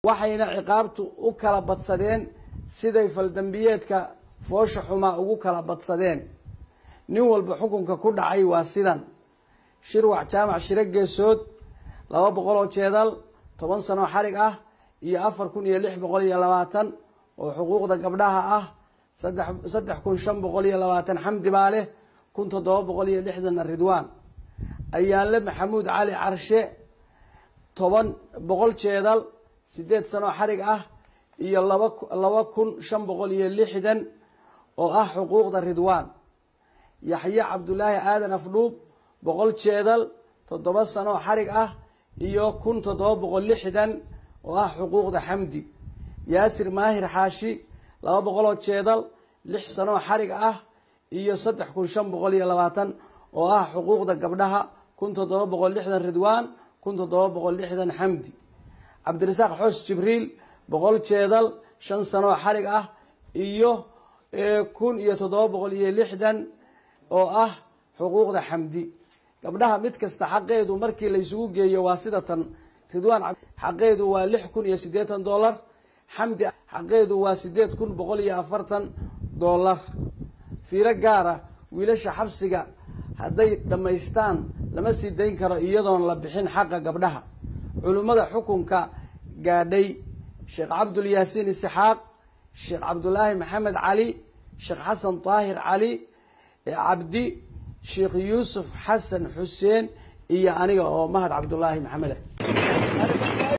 waxayna ciqaabtu u kala badsadeen siday faldambiyeedka foosha xumaa ugu kala badsadeen nin walba xukunka ku dhacay waa sidan shirwac jaamac shiro geesood laba boqol oo jeedal toban sanoo xarig ah iyo afar kun iyo lix boqol iyo labaatan oo xuquuqda gabdhaha ah saddex kun shan boqol iyo labaatan xamdi baa leh kun toddoba boqol iyo lixdanna ridwaan ayaanle maxamuud cali carshe toban boqol jeedal sideed sanoo xarig ah iyo laba laba kun shan boqol iyo lixdan oo ah xuquuqda ridwaan yaxye cabdulaahi aadan afdhuub boqol jeedal toddoba sanoo xarig ah iyo kun toddoba boqol lixdan oo ah xuquuqda xamdi yaasir maahir xaashi laba boqoloo jeedal lix sanoo xarig ah iyo saddex kun shan boqol iyo labaatan oo ah xuquuqda gabdhaha kun toddoba boqol lixdan ridwaan kun toddoba boqol lixdan xamdi cabdirasaaq xoos jibriil boqol jeedal shan sanoo xarig ah iyo kun iyo toddoba boqol iyo lixdan oo ah xuquuqda xamdi gabdhaha mid kasta xaqeedu markii la isugu geeyo waa sida tan ridwaan xaqeedu waa lix kun iyo siddeetan dollar xamdi xaqeedu waa sideed kun boqol iyo afartan dollar fiiro gaara wiilasha xabsiga hadday dhammaystaan lama sii dayn karo iyadoon la bixin xaqa gabdhaha culimmada xukunka gaadhay sheekh cabdulyaasiin isxaaq sheekh cabdulaahi maxamed cali sheekh xasan daahir cali cabdi sheekh yuusuf xasan xuseen iyo aniga oo mahad cabdulaahi maxamed ah